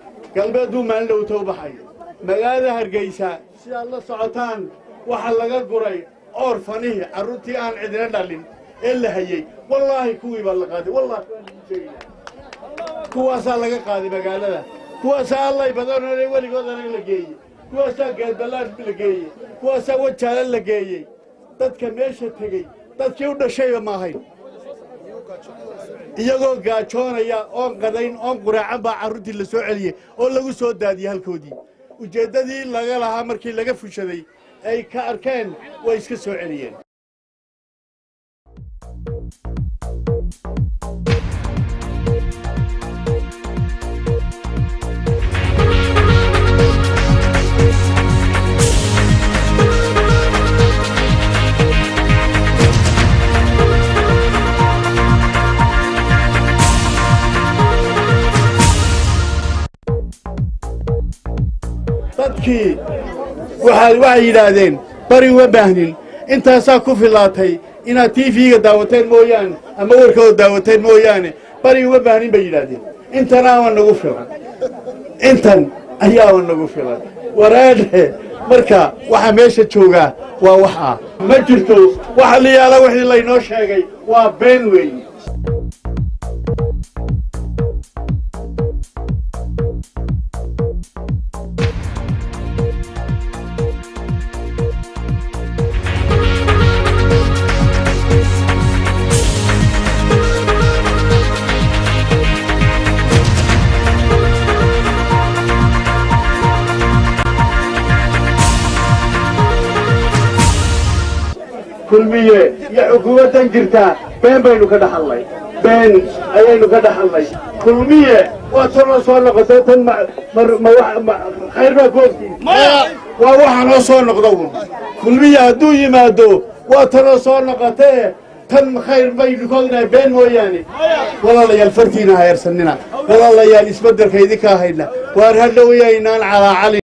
galbeeduu maalin dhowta u baxay magaalada hargeysa sidaad la socotaan waxaa laga guray oor fanihii carruurtii aan cidina dhalin ee la hayey wallaahi kuwii baa la qaaday wallaahi waan idiin sheegayaa kuwaasaa laga qaaday magaalada kuwaasaa allay badanone weligood anaga la geeyey kuwaasaa geedballaan la geeyey kuwaasaa wajaala la geeyey dadka meesha tegey dadkii u dhashayba ma ahayn iyagoo gaajoonaya oon qadayn oon quraacan baa carruurtii la soo celiyey oo lagu soo daadiyey halkoodii ujeeddadii laga lahaa markii laga fushaday ay ka arkeen way iska soo celiyeen dadkii waxay yidhaahdeen bari uma baahnin intaasaa ku filaatay inaad tiifiga daawateen mooyaane ama warkooda daawateen mooyaane bari uma baahnin bay yidhaahdeen intanaama nagu filan intan ayaaba nagu filan waraadhe marka waxa meesha joogaa waa wax ah ma jirto waxa la yaala wixii laynoo sheegay waa been weeye kulmiye iyo xukuumaddan jirtaa been baynu ka dhaxalnay been ayaynu ka dhaxalnay kulmiye waa tanoo soo noqotay tan khayr baa ku ogtiin waa waxa noo soo noqda un kulmiye hadduu yimaado waa tanoo soo noqotee tan khayr baynu ka ognahay been mooyaane walaalayaal fartiina ha eersanina walaalayaal isbeddelka idinka hayna waar hadhow yaynaan calaacalin